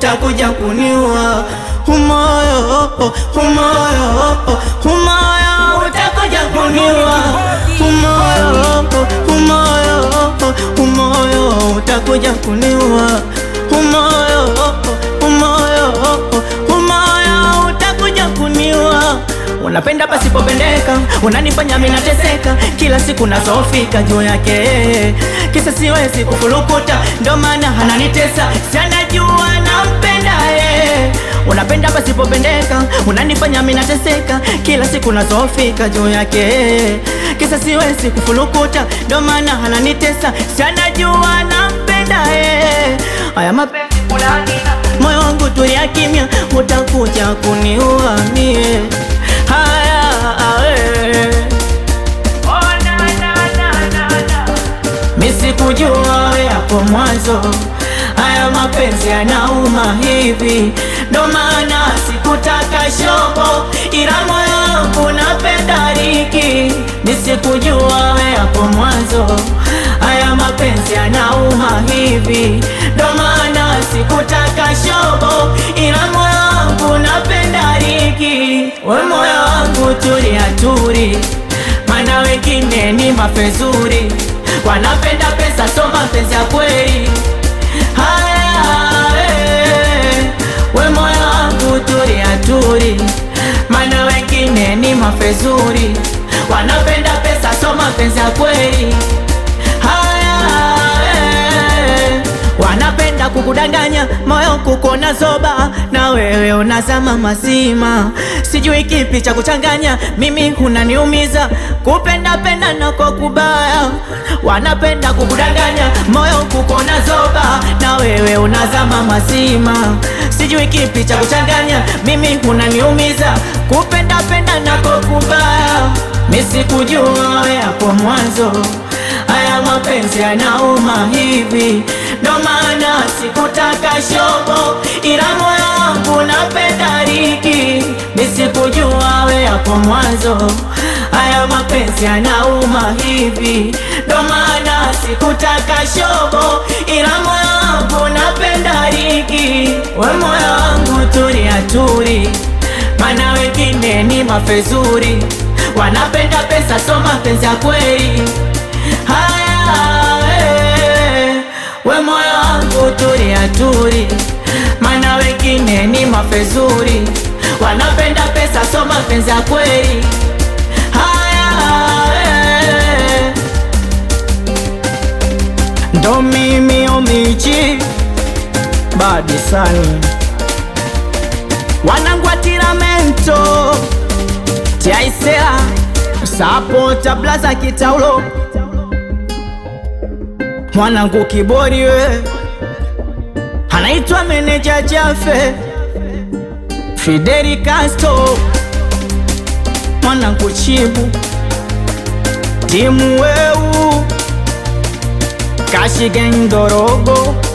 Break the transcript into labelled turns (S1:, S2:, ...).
S1: utakuja kuniua umoyo umoyo umoyo utakuja kuniua umoyo umoyo umoyo utakuja kuniua umoyo umoyo umoyo utakuja kuniua Unapenda pasipopendeka, unanifanya mimi nateseka, kila siku nazofika juu yake, kisa siwezi kufulukuta, ndo maana ananitesa, si anajua nampenda yeye. Unapenda pasipopendeka, unanifanya mimi nateseka, kila siku nazofika juu yake, kisa siwezi kufulukuta, ndo maana ananitesa, si anajua nampenda yeye. Haya mapenzi kulanina, moyo wangu tulia kimya, utakuja kuniua mie haya awe. Misikujua we hapo mwanzo, haya mapenzi yanauma hivi, ndo maana sikutaka shobo, ila moyo wangu napenda riki. Misikujua we hapo mwanzo, haya mapenzi yanauma hivi, ndo maana sikutaka shobo, ila moyo wangu napenda riki. We moyo wangu tulia turi, mana wengine ni mafezuri wanapenda pesa, so mapenzi ya kweli. Haya, eh, we moyo wangu tulia turi, mana wengine ni mafezuri wanapenda pesa, so mapenzi ya kweli. Haya, eh, wanapenda kukudanganya moyo kukona zoba, na wewe unazama mazima, sijui kipi cha kuchanganya, mimi unaniumiza kupenda penda nako kubaya. Wanapenda kukudanganya moyo kukona zoba, na wewe unazama mazima, sijui kipi cha kuchanganya, mimi unaniumiza kupenda penda nako kubaya. Misikujua we hapo mwanzo haya mapenzi yanauma hivi, ndo maana sikutaka shobo, ila moyo wangu napenda riki. Nisikujua we hapo mwanzo, haya mapenzi yanauma hivi, ndo maana sikutaka shobo, ila moyo wangu napenda riki. We moyo wangu tulia turi, mana wengine ni mafezuri, wanapenda pesa, so mapenzi ya kweli Haya, eh, we moyo wangu tulia turi, mana wengine ni mafezuri, wanapenda pesa, so mapenzi ya kweli. Haya, eh, ndo mimi omichi badi sani wanangu wa tiramento tiaisela sapota blaza kitaulo mwanangu kibori we anaitwa meneja Jafe Fideli Castro mwanangu chibu timu weu kashi geng dorogo